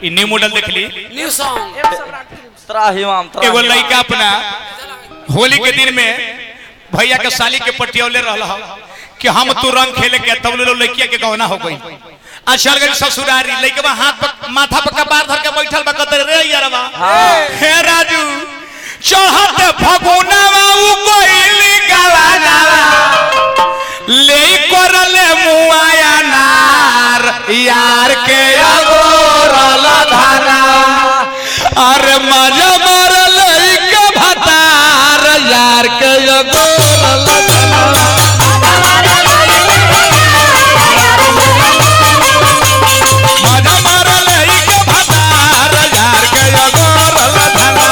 ई new model देख ली न्यू सॉन्ग त्राहिमाम एगो लड़का अपना होली के दिन में भैया के साली के पटियौले रहल ह कि हम तू रंग खेले के तब लो लड़किया के गहना हो गई आ चल गई ससुरारी लड़का हाथ पर माथा पर कपार धर के बैठल बा कतर रे यारवा हे राजू चढ़त फगुनावा उ कोइली गवानावा ले करले मुआया नार यार के अगोरल धाना अरे मजा मारल के भतार यार के अगोरल धाना मजा मारल के भतार यार के अगोरल धाना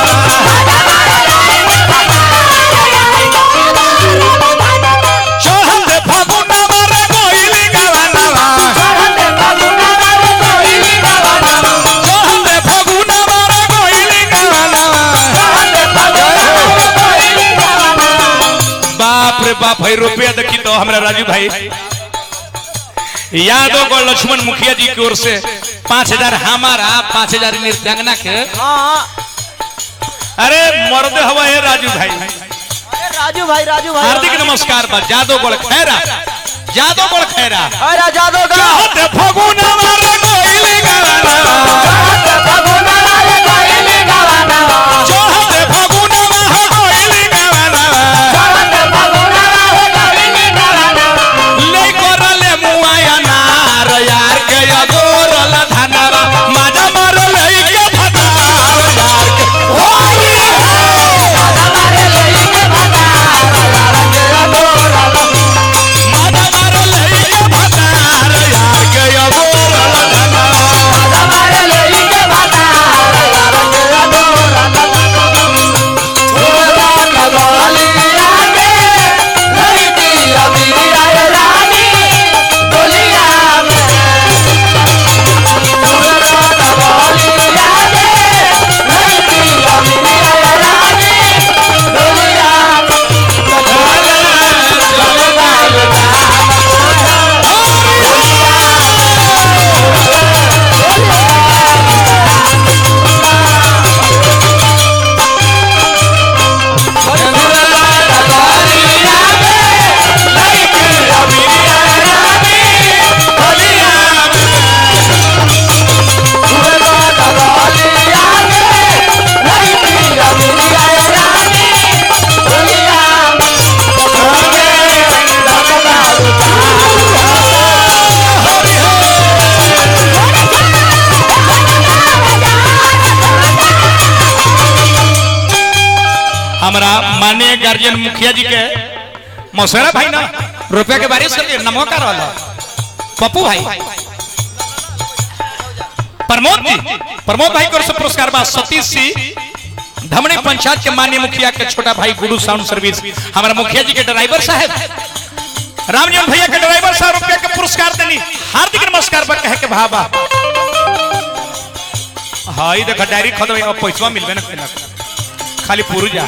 चढ़त फगुनावा रे कोइली गवानावा चढ़त फगुनावा रे कोइली गवानावा बाप रे बाप भाई रुपया देखी तो हमरा राजू भाई यादव को लक्ष्मण मुखिया जी की ओर से पाँच हजार हमारा पाँच हजार नृत्यांगना के हाँ अरे मर्द हवा है राजू भाई अरे राजू भाई राजू भाई हार्दिक नमस्कार बा जादव गोल खैरा जादव गोल खैरा अरे जादव का चाहत फगुना मारे कोइली गवाना चाहत फगुना मारे कोइली गवाना ले करले मुआया नार यार के अगोरल धनवा माजा मारल के भतार यार के होली माजा मारल के भतार यार के अगोरल धनवा हमारा माननीय गार्जियन मुखिया जी के मौसेरा भाई ना रुपया के बारिश कर दिए नमो का रहल पप्पू भाई प्रमोद जी प्रमोद भाई को पुरस्कार बा सतीश सिंह धमनी पंचायत के माननीय मुखिया के छोटा भाई गुरु साउंड सर्विस हमारा मुखिया जी के ड्राइवर साहब रामजन भैया के ड्राइवर साहब रुपया के पुरस्कार देनी हार्दिक नमस्कार बा कहे के भाबा हाँ ई देखा डायरी खदवे अब पैसा मिलबे ना करेला। खाली पुरुजा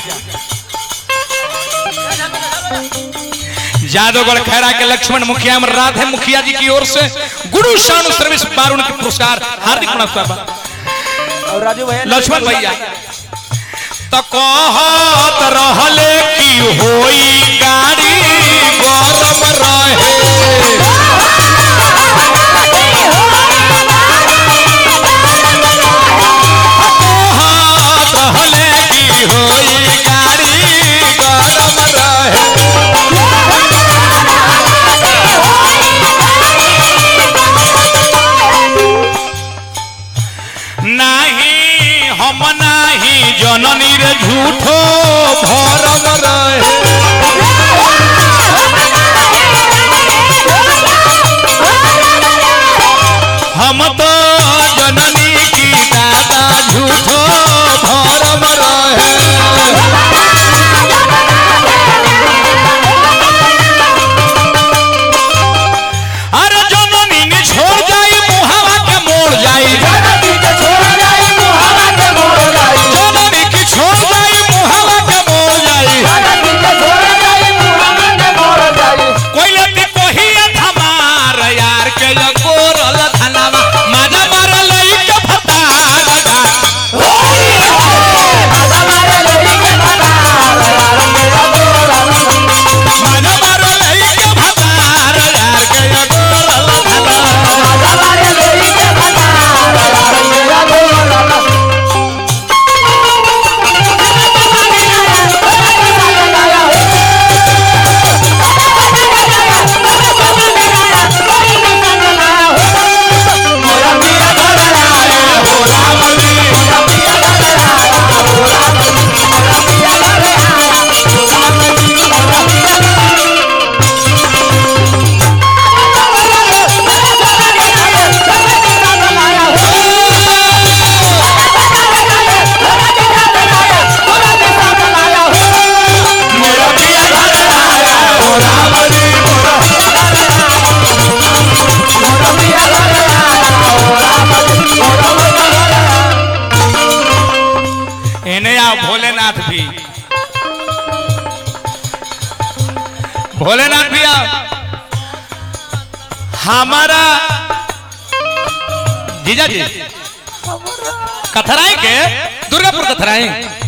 जादवगढ़ खैरा के लक्ष्मण मुखिया में राधे मुखिया जी की ओर से गुरु शानु सर्विस बारुण के पुरस्कार हार्दिक नमस्कार बा। और राजू भैया लक्ष्मण भैया तो कहत रहले की होई गाड़ी गरम रहे कहत रहले की होई गाड़ी गरम रहे नाही हम नाही जननी रे झूठो भरम रहे भोलेनाथ भैया हमारा जीजा जी कथराई के दुर्गापुर कथराई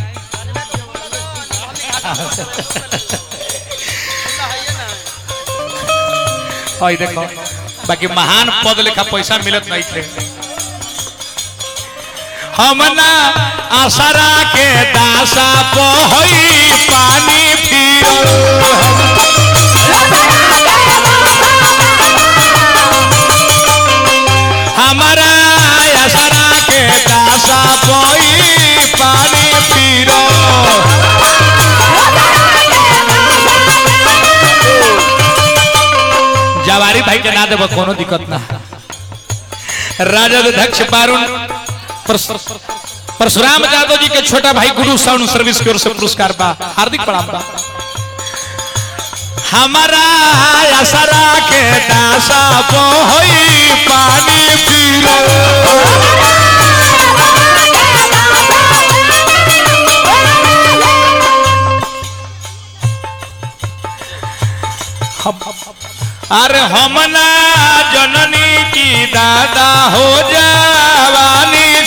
और देखो बाकी महान पद लेखा पैसा मिलत नहीं थे हमना आसरा के दासा पहई पानी फिर हमारा आसरा के दासा पहई पानी फिर जवारी भाई के ना देव कोनो दिक्कत ना राजद अध्यक्ष बारुण परस- परशुराम यादव जी के छोटा भाई गुरु साउंड सर्विस की ओर से पुरस्कार बा हार्दिक प्रणाम बा हमारा असरा के दासा बोई पानी पीरो अरे हमना जननी की दादा हो जवानी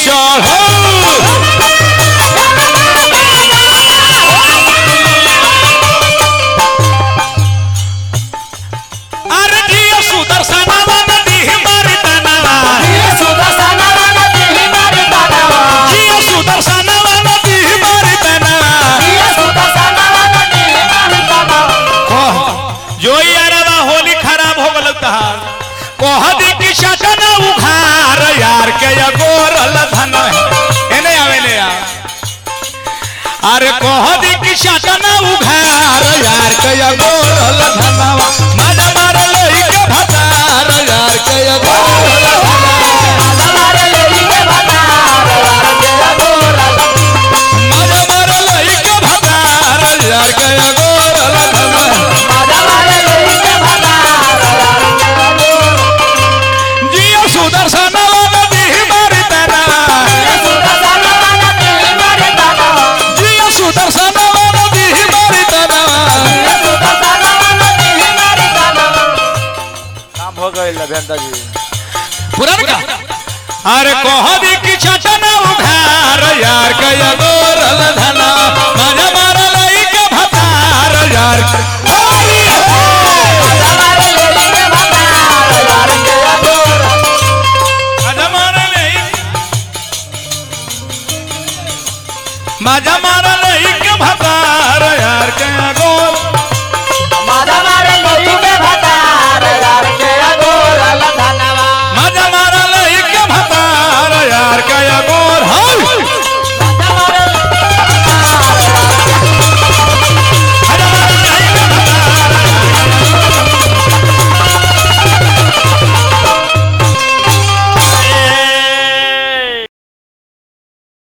चढ़ो अरे जिया सुदर्शना नदी हमारी तनवा जिया सुदर्शना नदी हमारी तनवा कह जो यारवा होली खराब हो गल तहार कह दी कि शटन उखार यार के या गोरल धन एने आवेले यार अरे कह दी कि शटन उखार यार के या गोरल धनवा मजा मार लई के भतार यार के या गोरल मजा मार लई के भतार यार के या गोरल धनवा जिया सुदर्शन नदी हमारी तनवा जिया सुदर्शन नदी हमारी तनवा काम हो गए लभेंद्र जी पुरान का अरे कह दी कि छटन उघार यार कया गोरल धना मजा मार लई के भतार यार होली हो मजा मार लई मजा मार लई के भतार यार कया गोर